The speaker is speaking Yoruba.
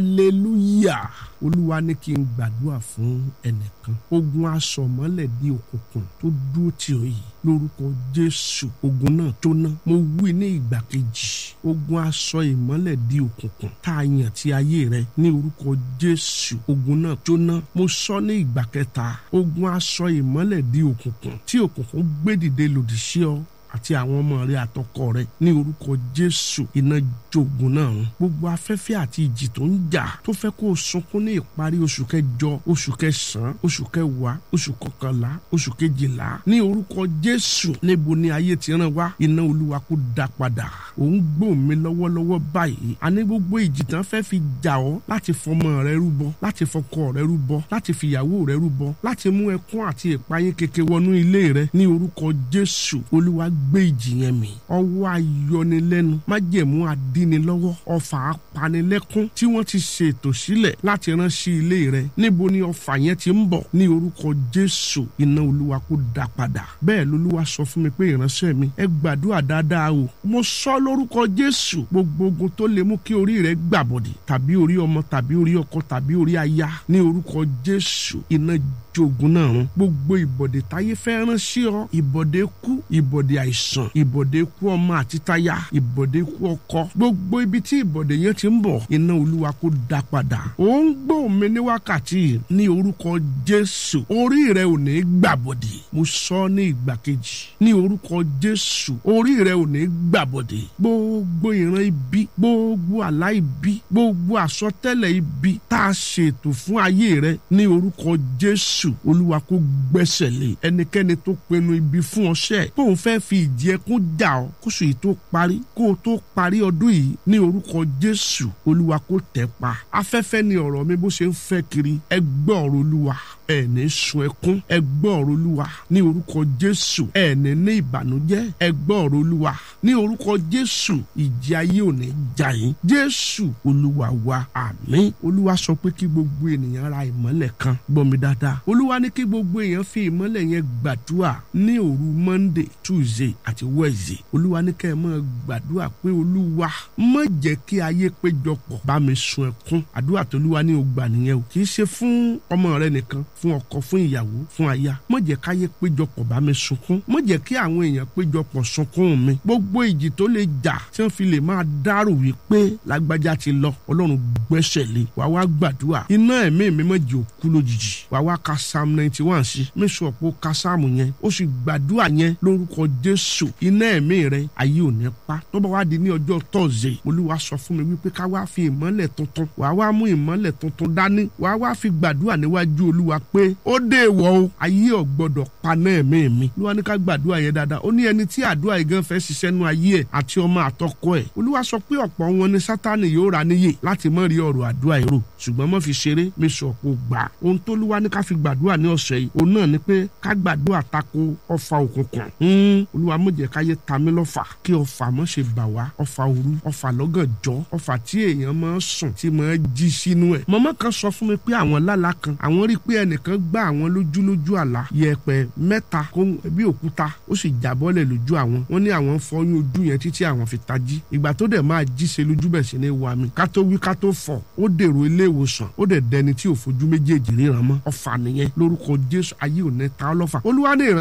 hallelujah olúwa ní kí n gbàdúrà fún ẹnìkan ogun aṣọmọlẹ̀ di òkùnkùn tó dúró tì ọ́ yìí lórúkọ jésù ogun náà jóná mo wí ní ìgbà kejì ogun aṣọ ìmọ́lẹ̀ di òkùnkùn tá a yàn tí ayé rẹ ní orúkọ jésù ogun náà jóná mo sọ ní ìgbà kẹta ogun aṣọ ìmọ́lẹ̀ di òkùnkùn tí òkùnkùn gbé dìde lòdì sí ọ àti àwọn ọmọ rẹ àtọkọ rẹ ní orúkọ jésù iná jogun náà run gbogbo afẹ́fẹ́ àti ìjì tó ń jà tó fẹ́ kó o sunkún ní ìparí oṣù kẹjọ oṣù kẹsàn-án oṣù kẹwàá oṣù kọkànlá oṣù kejìlá ní orúkọ jésù níbo ni ayé ti ràn wá iná olúwa kó dá padà òun gbóhùn mi lọ́wọ́lọ́wọ́ báyìí àní gbogbo ìjì tán fẹ́ fi jà ọ́ láti fọmọ rẹ rúbọ láti fọkọ rẹ rúbọ láti fìyàwó rẹ rúbọ láti mú ẹkún àti ìpayín keke wọnú ilé rẹ ní orúkọ jésù olúwa gbé ìjì yẹn mì ọwọ́ ayọnilẹ́nu májẹ̀mú adínilọ́wọ́ ọfà apanilẹ́kún tí wọ́n ti ṣètò sílẹ̀ láti rán sí ilé rẹ níbo ni ọfà yẹn ti ń bọ̀ ní orúkọ jésù iná olúwa kó dá padà bẹ́ẹ̀ lolúwa sọ fún mi pé ìránṣẹ́ mi ẹ gbàdúrà dáadáa o mo sọ lórúkọ jésù gbogbo ogun tó lè mú kí orí rẹ gbàbọ̀dì tàbí orí ọmọ tàbí orí ọkọ tàbí orí aya ní orúkọ jésù iná jogun náà run gbogbo ìbọ̀dé táyé fẹ́ rán sí ọ ìbọ̀dé kú ìbọ̀dé àìsàn ìbọ̀dé kú ọmọ àti táyà ìbọ̀dé kú ọkọ gbogbo ibi tí ìbọ̀dé yẹn ti ń bọ̀ iná olúwa kó dá padà ó ń gbọ́ mi ní wákàtí ní orúkọ jésù orí rẹ ò ní gbàbọ̀dé mo sọ ní ìgbà kejì ní orúkọ jésù orí rẹ ò ní gbàbọ̀dé gbogbo ìran ibi gbogbo àlá ibi gbogbo àsọtẹ́lẹ̀ ibi tá a ṣètò fún ayé rẹ ní orúkọ jésù jésù olúwa kó gbẹ́sẹ̀ lé ẹnikẹ́ni tó pinnu ibi fún ọṣẹ́ tóun fẹ́ fi ìdí ẹkún jà ọ́ kó sì tó parí kó o tó parí ọdún yìí ní orúkọ jésù olúwa kó tẹ̀ pa afẹ́fẹ́ ni ọ̀rọ̀ mi bó ṣe ń fẹ́ kiri ẹ gbọ́ ọ̀rọ̀ olúwa ẹ ní sun ẹkún ẹ gbọ́ ọ̀rọ̀ olúwa ní orúkọ jésù ẹ ní ní ìbànújẹ́ ẹ gbọ́ ọ̀rọ̀ olúwa ní orúkọ jésù ìjì ayé ò ní jà yín jésù olúwa wa àmín olúwa sọ pé kí gbogbo ènìyàn ra ìmọ́lẹ̀ kan gbọ́ mi dáadáa olúwa ní kí gbogbo èèyàn fi ìmọ́lẹ̀ yẹn gbàdúrà ní òru monday tuesday àti wednesday olúwa ní kẹ́ ẹ máa gbàdúrà pé olúwa má jẹ́ kí ayé péjọpọ̀ bá mi sun ẹkún àdúrà tó olúwa ní o gbà nìyẹn o kì í ṣe fún ọmọ rẹ nìkan fún ọkọ fún ìyàwó fún aya má jẹ́ káyé péjọpọ̀ bá mi sunkún má jẹ́ kí àwọn èèyàn péjọpọ̀ sunkún mi gbogbo ìjì tó lè jà tí wọ́n fi lè máa dárò wípé lágbájá ti lọ ọlọ́run gbẹ́sẹ̀ lé wàá wá gbàdúrà iná ẹ̀mí mi má jẹ́ òkú lójijì wàá wá ka psalm ninety one sí mẹ́sàn ọ̀pọ̀ ka sáàmù yẹn ó sì gbàdúrà yẹn lórúkọ jésù iná ẹ̀mí rẹ ayé ò ní pa tó bá wá di ní ọjọ́ tọ́sídẹ̀ẹ́ olúwa sọ fún mi wípé ká wá fi ìmọ́lẹ̀ tuntun wàá wá mú ìmọ́lẹ̀ tuntun dání wàá wá fi gbàdúrà níwájú olúwa pé ó dé ìwọ o ayé ò gbọdọ̀ paná ẹ̀mí mi olúwa ní ká gbàdúrà yẹn dáadáa ó ní ẹni tí àdúrà yìí gan fẹ́ ṣiṣẹ́ nu ayé ẹ̀ àti ọmọ àtọkọ ẹ̀ olúwa sọ pé ọ̀pọ̀ wọn ni sátánì yóò ra níyè láti mọ̀ rí ọ̀rọ̀ àdúrà èrò ṣùgbọ́n mọ́ fi ṣeré mi sọ pé gbà ohun tó lúwa ní ká fi gbàdúrà ní ọ̀sẹ̀ yìí òun náà ni pé ká gbàdúrà tako ọfà òkùnkùn olúwa má jẹ́ káyé ta mí lọ́fà kí ọfà má ṣe bà wá ọfà òru ọfà lọ́gànjọ́ ọfà tí èèyàn máa sùn tí máa jí sínú ẹ̀ màmá kan sọ fún mi pé àwọn lálàá kan àwọn rí pé ẹnìkan gbá àwọn lójúlójú àlá yẹ̀pẹ̀ mẹ́ta kó bí òkúta ó sì jábọ́lẹ̀ lójú àwọn wọ́n ní àwọn fọyín ojú yẹn títí àwọn fi tají ìgbà tó dẹ̀ máa jí ṣe lójú bẹ̀ sí ní wa mi ká tó wí ká tó fọ̀ ó dèrò ilé ìwòsàn ó dẹ̀ dẹni tí ò fojú méjèèjì ríran mọ́ ọfà nìyẹn lórúkọ jésù ayé ò ní ta ọlọ́fà olúwa ní ìran